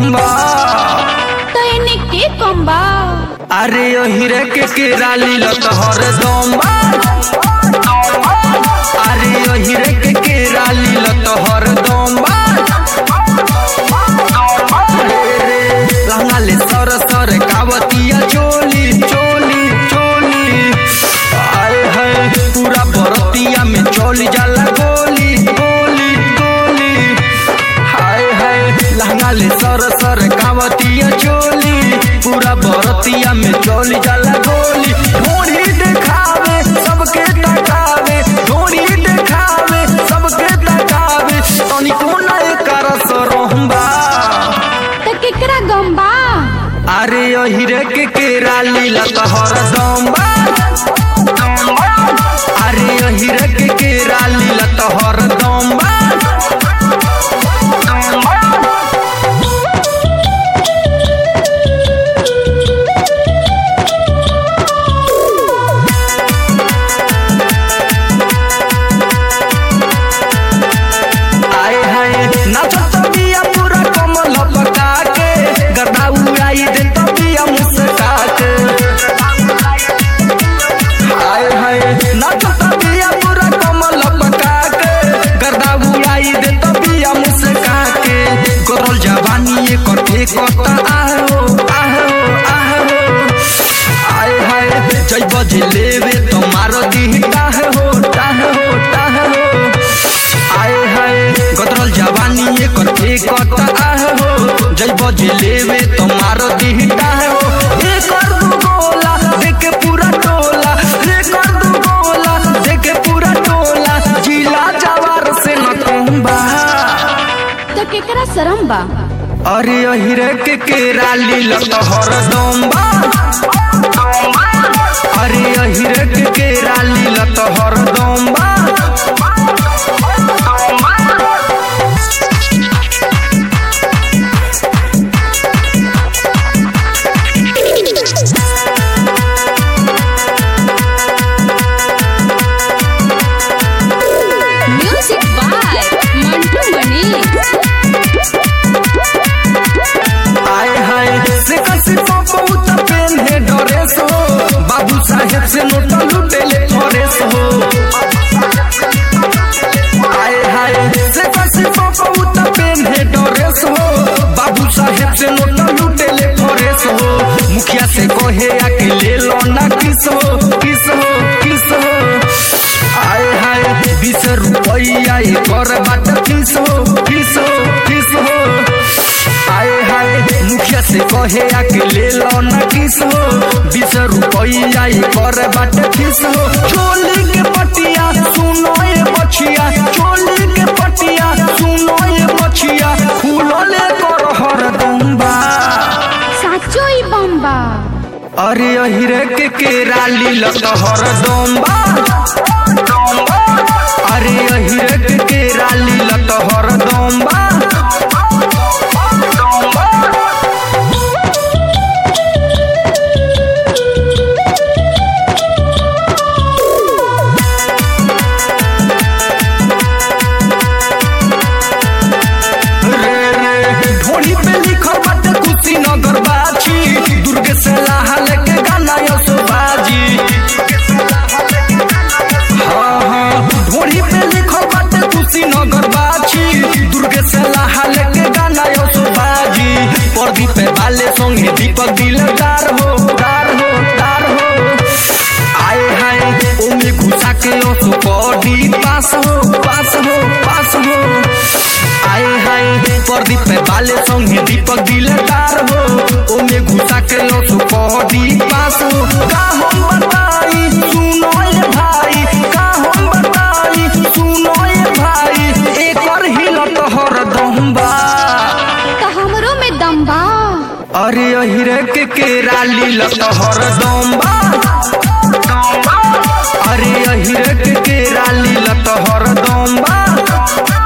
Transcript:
बा तो इन्हें के कम बा अरे ओ हीरे के केरा लीलत हरदम बा अरे ओ हीरे के केरा लीलत हरदम बा रे रे लहंगा ले सर सर कावतिया चोली चोली चोली आए है पूरा बरतिया में चोली जाला गोली गोली गोली हाय हाय लहंगा ले सर सर कावतिया चोली पूरा बरतिया में चोली जाला गोली ढोरी देखावे सबके तकावे ढोरी देखावे सबके तकावे तनिको ना एकर सरहम्बा तो केकरा गम बा अरे ओ हीरे के केरा लीला तोहर दम्बा अरे ओ हीरे के केरा लीला तोहर दम्बा आए हाय नाचत बिया पूरा कमल पका के गदा उड़ाई दे बिया मुस्का के आए हाय नाचत बिया पूरा कमल पका के गदा उड़ाई दे बिया मुस्का के करल जवानी ये कटे कता आहो आहो आहो आए हाय जय बजे लेवे तो मारो दी टाह हो टाह हो टाह हो आए हाय गदरल जवानी ये करते कत आह हो जय बजे लेवे तो मारो दिहटा हो ये कर दू गोला देखे पूरा टोला ये कर दू गोला देखे पूरा टोला जिला जवार से न कहूंबा तो केकरा शरम बा अरे अहिरे के केरा लीलत हरदम बा अरे अहिरे के केरा लीलत हरदम बा म्यूजिक बाय मंटू मनी आए हाय से कसी बहुत पेन है ड्रेस हो बाबू साहेब से नोटा लुटेले फरेस हो आए हाय से कसी बहुत पेन है ड्रेस हो बाबू साहेब से नोटा लुटेले फरेस हो मुखिया से कहे आके ले लो ना किस हो किस हो किस हो आए हाय बीस रुपया ये कर बाट किस हो किस हो किस हो आए हाय मुखिया से कहे आके ले लो ना किस हो बीस रुपया ये कर बाट किस हो चोली के पटिया सुनो ये बछिया चोली के पटिया सुनो ये बछिया फूलले कर हर दम्बा साचो ही बम बा अरे अहिरे के केरा लीलत हर दम्बा अरे अहिरे के केरा लीलत हर दम्बा ढोली पे लिखल बाटे कुशीनगर बाजी दुर्गे से लाहा लेके गाना यसो बाजी हाँ हाँ ढोली पे लिखल बाटे कुशीनगर बाजी दुर्गे से लाहा लेके गाना यसो बाजी प्रदीप पे बाले संगे दीपक दिलदार हो दार हो दार हो आए हाय ओमे घुसा के ओसो बॉडी पास हो पास हो पास हो आए हाय प्रदीप पे बाले संगे दीपक दिलदार हो ओमे घुसा के ओसो बॉडी पास हो का हम बताई सुनो ये भाई का हम बताई सुनो ये भाई एक और हिलत हरदम बा तो हमरो में दम बा अरे अहिरे के केरा लीलत हरदम बा अरे अहिरे के केरा लीलत हरदम बा